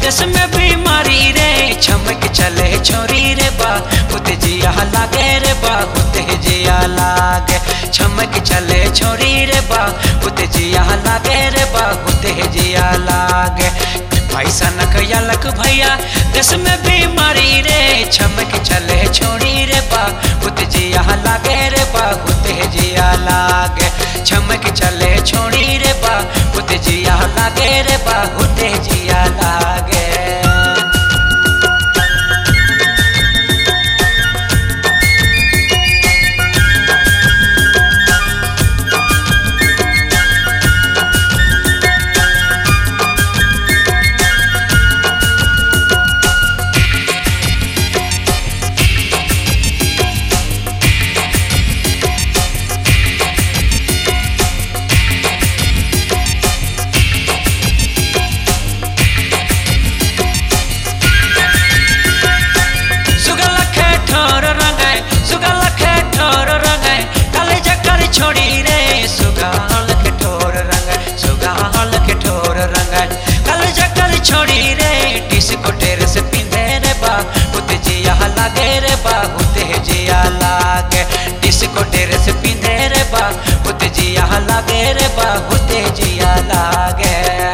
देश में बीमारी रे छमक चले छोरी रे बा होते जिया लागे रे बा होते जिया लागे छमक चले छोरी रे बा होते जिया लागे रे बा होते जिया लागे पैसा न कयलक भैया देश में बीमारी रे छमक चले छोरी रे बा होते जिया लागे रे बा होते जिया लागे छमक चले छोरी रे बा होते जिया लागे रे बा होते जिया लागे सुगल खे ठोर रंगे सुगल खे ठोर रंगे काले जकर छोड़ी रे सुगल के ठोर रंगे सुगल के ठोर रंगे काले जकर छोड़ी रे डिस्को टेर से पिंधे रे बा होते जिया लागे रे बा होते जिया लागे डिस्को टेर से पिंधे रे बा होते जिया लागे रे बा होते जिया लागे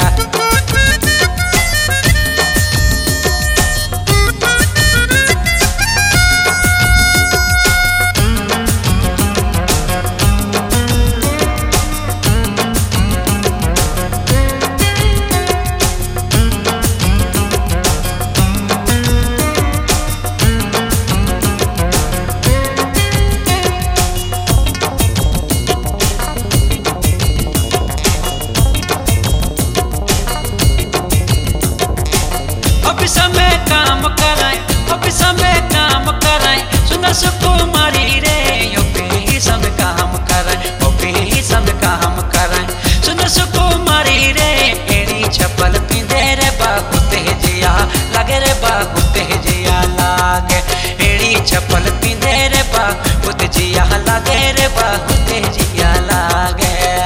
ऑफिस में काम कराए ऑफिस में काम कराए सुंदर सुकुमारी रे ऑफिस में काम कराए ऑफिस में काम कराए सुंदर सुकुमारी रे एड़ी चप्पल पिंधे रे बाहु तेजिया लगे रे बाहु तेजिया लागे एड़ी चप्पल पिंधे रे बाहु तेजिया लगे रे बाहु तेजिया लागे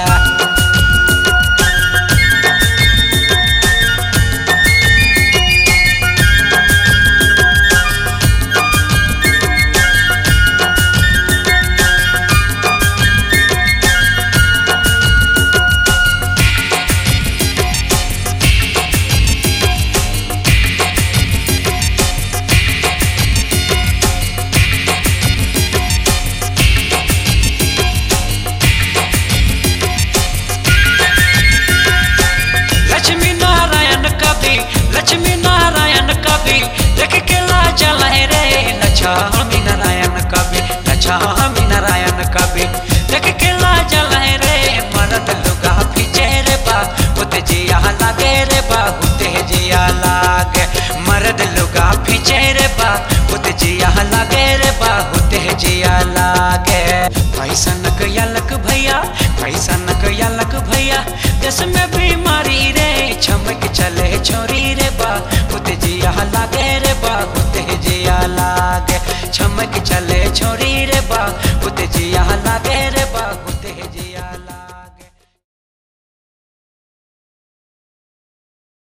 लक्ष्मी नारायण कवि लक्ष्मी नारायण कवि देख के लाजा लहे रे लक्ष्मी नारायण कवि लक्ष्मी नारायण कवि देख के लाजा लहे रे मरद लुगा पीछे रे बा होते जिया लागे रे बा होते जिया लागे मरद लुगा पीछे रे बा होते जिया लागे रे बा होते जिया लागे पैसा न कयलक भैया पैसा न कयलक भैया देश में बीमारी रे छमक चले छोरी रे बा होते जिया लागे रे बा होते जिया लागे छमक चले छोरी